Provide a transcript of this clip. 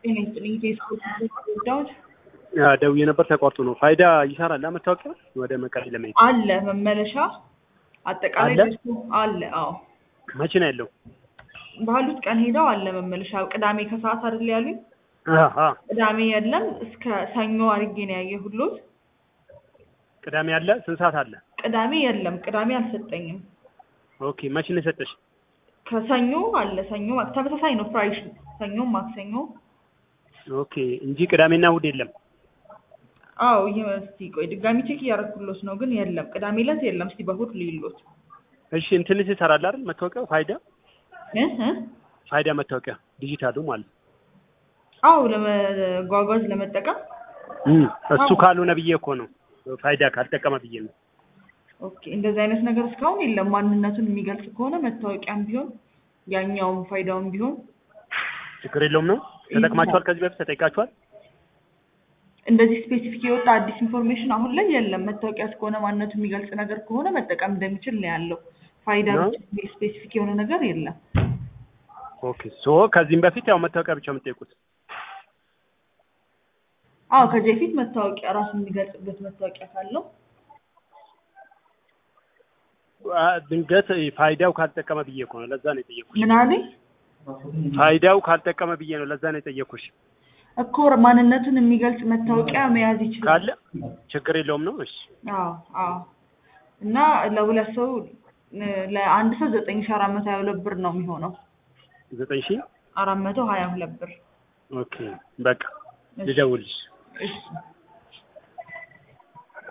ጤና ይስጥልኝ ፌስቡክ ዳውድ ደውዬ ነበር ተቋርጦ ነው። ፋይዳ ይሰራል መታወቂያ ወደ መቀሌ ለመሄድ አለ መመለሻ አጠቃላይ አለ? ደርሶ አለ። አዎ መቼ ነው ያለው? ባሉት ቀን ሄደው አለ መመለሻ። ቅዳሜ ከሰዓት አይደል ያሉኝ? አሀ፣ ቅዳሜ የለም እስከ ሰኞ አድርጌ ነው ያየሁሎት። ቅዳሜ አለ። ስንት ሰዓት አለ? ቅዳሜ የለም፣ ቅዳሜ አልሰጠኝም። ኦኬ፣ መቼ ነው የሰጠሽ? ከሰኞ አለ። ሰኞ ተመሳሳይ ነው ፕራይስ፣ ሰኞም ማክሰኞ። ኦኬ፣ እንጂ ቅዳሜና እሑድ የለም። አዎ ይህ እስቲ ቆይ ድጋሚ ቼክ እያደረኩሎት ነው፣ ግን የለም ቅዳሜ ዕለት የለም። እስቲ በእሑድ ልይሎት እሺ፣ እንትንስ ይሰራል አይደል? መታወቂያው ፋይዳ እ እ ፋይዳ መታወቂያ ዲጂታሉ ማለት ነው። አዎ ለመጓጓዝ ለመጠቀም እም፣ እሱ ካልሆነ ብዬ እኮ ነው ፋይዳ ካልጠቀመ ብዬ ነው። ኦኬ እንደዚህ አይነት ነገር እስካሁን የለም። ማንነቱን የሚገልጽ ከሆነ መታወቂያም ቢሆን ያኛውም ፋይዳውም ቢሆን ችግር የለውም ነው። ተጠቅማችኋል? ከዚህ በፊት ተጠይቃችኋል? እንደዚህ ስፔሲፊክ የወጣ አዲስ ኢንፎርሜሽን አሁን ላይ የለም። መታወቂያ እስከሆነ ማንነቱ የሚገልጽ ነገር ከሆነ መጠቀም እንደሚችል ነው ያለው። ፋይዳ ነው? ብቻ የሚል ስፔሲፊክ የሆነ ነገር የለም። ኦኬ፣ ሶ ከዚህም በፊት ያው መታወቂያ ብቻ የምትጠይቁት አዎ ከዚህ በፊት መታወቂያ ራሱ የሚገልጽበት መታወቂያ ካለው አ፣ ድንገት ፋይዳው ካልጠቀመ ብዬ እኮ ነው። ለዛ ነው የጠየኩሽ። ምን አለኝ ፋይዳው ካልጠቀመ ብዬ ነው። ለዛ ነው የጠየኩሽ። እኮ ማንነቱን የሚገልጽ መታወቂያ መያዝ ይችላል። ካለ ችግር የለውም ነው። እሺ አዎ አዎ። እና ለሁለት ሰው እ፣ ለአንድ ሰው ዘጠኝ ሺ አራት መቶ ሀያ ሁለት ብር ነው የሚሆነው። ዘጠኝ ሺህ አራት መቶ ሀያ ሁለት ብር ኦኬ በቃ ልደውልሽ። እሺ